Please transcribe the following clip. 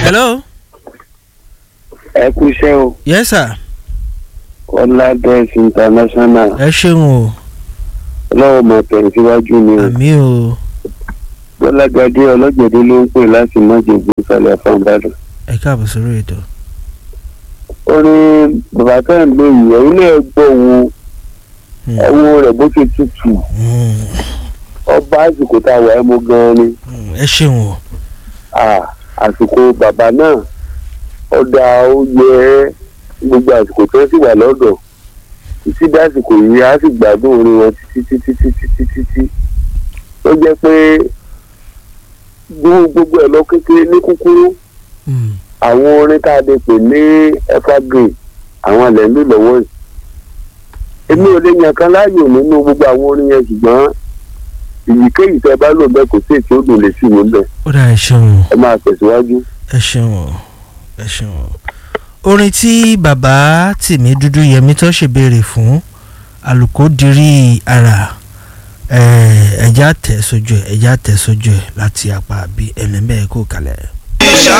hello. ẹ kú iṣẹ́ o yes sir. ọládẹ́s international ẹ ṣeun o ọlọ́wọ́ máa tẹ̀síwájú ni o àmì o bọ́lágadé ọlọ́gbẹ̀dẹ ló ń pè láti mọ́jẹ̀gbẹ́ ìsàlẹ̀ àfọ̀nbádùn. ẹ káàbọ̀ sórí ètò. ó ní bàbá tá à ń lò yìí ẹ̀yin náà gbọ́ wo Hmm. ẹ̀wọ̀n rẹ̀ bó ṣe tutù Hmm. ọba àsìkò tá a wà ẹ́ mú gan-an ni Hmm. ẹ ṣeun o Ah, àsìkò bàbá náà ó dá ó yẹ gbogbo àsìkò tó sì wà lọ́dọ̀ títí dásìkò yìí á sì gbádùn orin wọn títí títí títí títí tí ó jẹ́ pé gbogbo gbogbo ẹ̀ lọ kékeré ní kúkúrú Hmm. àwọn orin tá a lè pè ní evergreen àwọn alẹ́ ń lò lọ́wọ́ yìí èmi ò lè yàn kan láàyò nínú gbogbo àwọn orin yẹn ṣùgbọ́n èyíkéyìí tẹ́ bá lò bẹ́ẹ̀ kò sí ètò òdùn lè sí mi bẹ́ẹ̀ ó dà ẹ ṣeun o ẹ máa tẹ̀síwájú. ẹ ṣeun o ẹ ṣeun o. orin tí bàbá tìmí dúdú yẹmí tó ṣèbéèrè fún àlùkò dirí ara ẹ̀ẹ́dẹ́jà tẹ̀ sójú ẹ̀ ẹ̀já tẹ̀ sójú ẹ̀ láti apá àbí ẹ̀lẹ́mẹ̀ kó kalẹ̀.